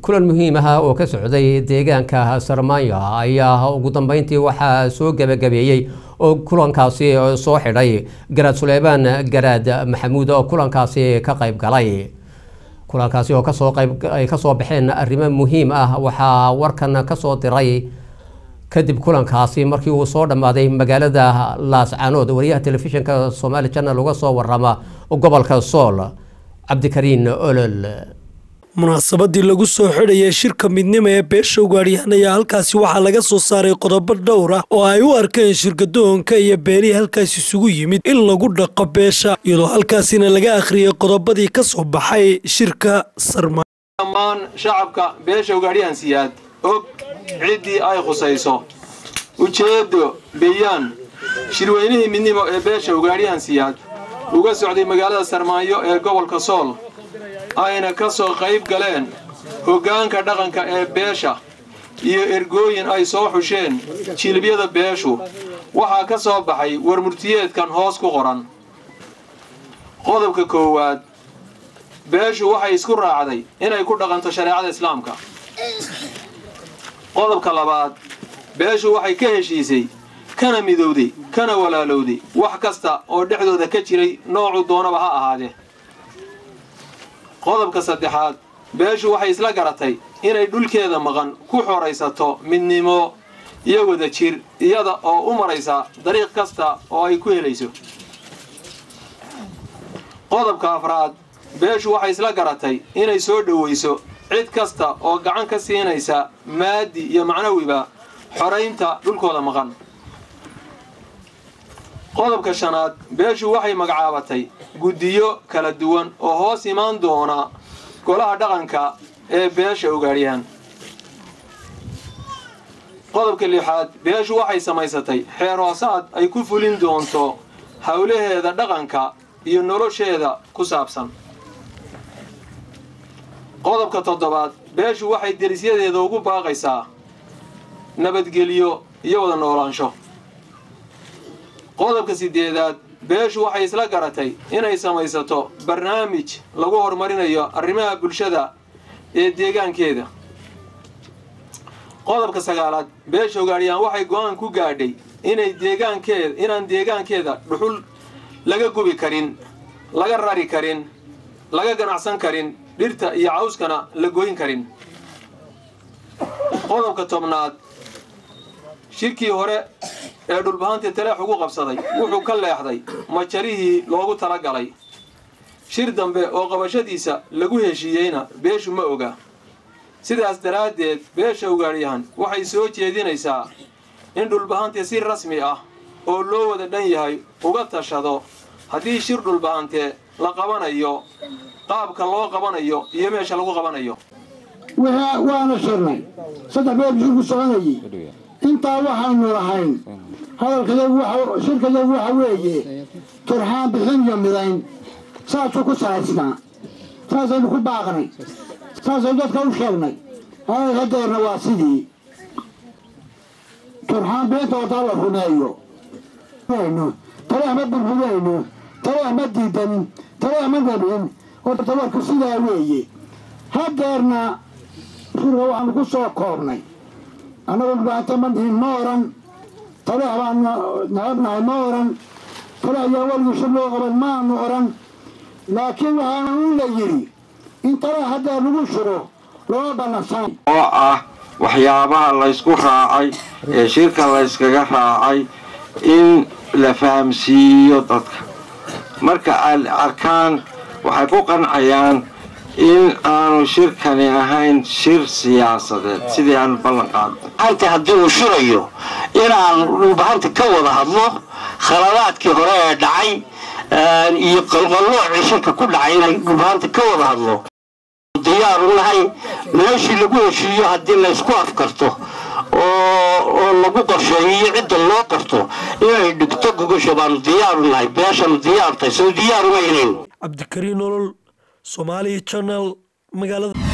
kulan muhiim ah oo ka socday deegaanka sarmaanya ayaa ugu dambeyntii waxaa soo gebagabeeyey oo kulankaasi soo xidhay garaad suleymaan garaad maxamuud oo kulankaasi ka qayb galay kulankaasi oo kasoo qayb ay kasoo baxeen arrimo muhiim ah waxaa warkan kasoo diray kadib kulankaasi markii uu soo dhammaaday magaalada laascanood wariyaha telefishinka somaali channel uga soo warama gobolka sool cabdikariin olol munaasabadii lagu soo xidhayay shirka midnimo ee beesha ugaadhyahan ayaa halkaasi waxaa laga soo saaray qodobo dhowr ah oo ay u arkeen shirkadoonka iyo beelihii halkaas isugu yimid in lagu dhaqo beesha iyadoo halkaasina laga akhriyay qodobadii ka soo baxay shirka sarma dhammaan shacabka beesha ugaadhyahan siyaad og ciddii ay khusayso ujeedo bayaan shirweynihii midnimo ee beesha ugaadhyahan siyaad uga socday magaalada sarmaayo ee gobolka sool ayna ka soo qayb galeen hoggaanka dhaqanka ee beesha iyo ergooyin ay soo xusheen jilibyada beeshu waxaa ka soo baxay warmurtiyeedkan hoos ku qoran qodobka koowaad beeshu waxay isku raacday inay ku dhaqanto shareecada islaamka qodobka labaad beeshu waxay ka heshiisay kana midowday kana walaalowday wax kasta oo dhexdooda ka jiray noocu doonaba ha ahaadee qodobka saddexaad beeshu waxay isla garatay inay dhulkeeda maqan ku xoraysato midnimo iyo wada jir iyada oo u maraysa dariiq kasta oo ay ku helayso qodobka afraad beeshu waxay isla garatay inay soo dhowayso cid kasta oo gacan ka siinaysa maadi iyo macnawiba xoraynta dhulkooda maqan qodobka shanaad beeshu waxay magacaabatay guddiyo kala duwan oo hoos imaan doona golaha dhaqanka ee beesha ugaadhyahan qodobka lixaad beeshu waxay samaysatay xeer hoosaad ay ku fulin doonto howlaheeda dhaqanka iyo nolosheeda ku saabsan qodobka toddobaad beeshu waxay derisyadeeda ugu baaqaysaa nabadgelyo iyo wada noolaansho qodobka siddeedaad beeshu waxay isla garatay inay samaysato barnaamij lagu horumarinayo arrimaha bulshada ee deegaankeeda qodobka sagaalaad beesha ugaadhyaan waxay go'aan ku gaadhay inay deegaankeeda inaan deegaankeeda dhuxul laga gubi karin laga rari karin laga ganacsan karin dhirta iyo cawskana la goyn karin qodobka tobnaad shirkii hore ee dhulbahantii taleex ugu qabsaday wuxuu ka leexday majarihii loogu talagalay shir dambe oo qabashadiisa lagu heshiiyeyna beeshu ma oga sidaas daraaddeed beesha ugaadhyahan waxay soo jeedinaysaa in dhulbahantii si rasmi ah oo loo wada dhan yahay uga tashado haddii shir dhulbahantee la qabanayo qaabka loo qabanayo iyo meesha lagu qabanayo waana shirnay saddex beer shirku soconayay intaa waxaynu lahayn hadalkaygu shirkayagu waxa weeye turxaan bixin iyo midayn saasuu ku salaysnaa saasaynu ku baaqnay saasaynu dadka u sheegnay hadeerna waa sidii turxaan bixinta hortaa la rumeeyo taleex ma burburayno taleex ma diidanin taleex ma nabin horta warku sidaa weeye hadeerna shirka waxaanu ku soo koobnay annagu dhibaato ma dhihin ma oran taleex baanu nacabnahay ma oran taleex ayaa weligii shir loo qaban maanu oran laakiin waxaana u la yidhi in taleex haddaa lagu shiro loo ballansanay oo ah waxyaabaha laysku raacay ee shirka layskaga raacay in la fahamsiiyo dadka marka ay arkaan waxay ku qancayaan in aanu shirkani ahayn shir siyaasadeed sidii aanu ballan qaadnay anta haddii uu shirayo inaan dhulbahanta ka wada hadlo khaladaadkii hore ee dhacay iyo qalqalloocii shirka ku dhacay inay dhulbahanta ka wada hadlo diyaaru nahay meeshii lagu heshiiyo haddii laysku afkarto oo lagu qorsheeyo iyo cidda loo qarto inay dhigto gogasha baanu diyaaru nahay beeshanu diyaartay soo diyaaruma inayn cabdikariin nolol somaali channel magaalada